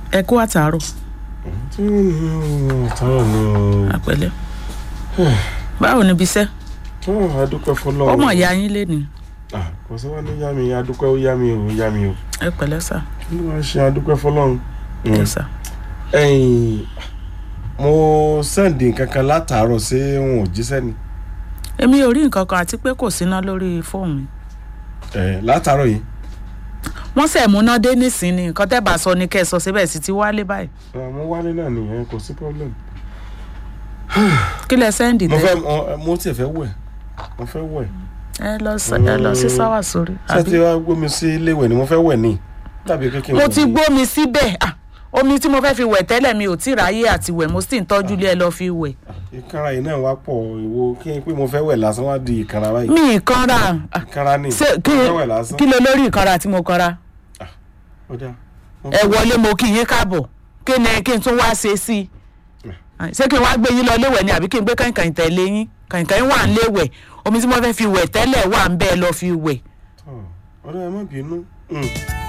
ẹ kú àtàárọ̀ tí wọ́n ní àtàrà ni àpẹẹlẹ báwo ni ibiṣẹ́ o adúpẹ́ fọlọ́run ọmọ ìyá yín lé ní Ah, kò sí wá ní yá mi adúpẹ́ ó yá mi ò yá mi o ẹ pẹ̀lẹ́ sà kí ló wá ṣe adúpẹ́ fọlọ́run. ẹ sà ẹ̀yìn mo sẹ́ǹdì nǹkan kan látàárọ̀ sí wọn ò jíṣẹ́ ni èmi ò rí nǹkan kan àti pé kò síná lórí fóònù mi Eh, látàárọ̀ yìí wọ́n sẹ̀ múná dé nísìnyí nǹkan tẹ́ bá sọ ni kẹ́ ẹ sọ síbẹ̀ sí ti wálé báyìí Ah, mo wálé náà nìyẹn kò sí problem. kí lẹ sẹ́ndì mo tẹ́ fẹ́ mo- mo tiẹ̀ fẹ́ wẹ̀ mo fẹ́ wẹ̀ ẹ lọ sí ẹ lọ sí sáwà sórí ṣé àbí ti wá gbómi sí ilé ìwẹ̀ ni mo fẹ́ wẹ̀ ní tàbí kékeré mo ti gbómi síbẹ̀ ah, omi tí mo fẹ́ fi wẹ̀ tẹ́lẹ̀ mi ò tí ì ráyè àti wẹ̀ mo sì ń tọ́jú ilé ẹ lọ fi wẹ̀ ìkanra yìí náà wá pọ̀ ìwo kí n pé mo fẹ́ wẹ̀ lásán wá di ìkanra báyìí mi ì kanra ah, ìkanra ni ṣé mo kí fẹ́ wẹ̀ lásán kí ló lórí ìkanra tí mo kanra ó dáa mo ẹ fẹ́- wọlé mo kí yín káàbọ̀ kí ni kí n tún wá ṣe sí i ṣé kí n wá gbé yín lọ léwẹ̀ ni àbí kí n gbé kàìnkàìn tẹ̀lé yín kàìnkàìn wà ń léwẹ̀ omi tí mo fẹ́ fi wẹ̀ tẹ́lẹ̀ wà ń bẹ́ẹ̀ lọ fi wẹ̀ Tọ́, ọ̀rẹ́ ẹ má bínú. Mm.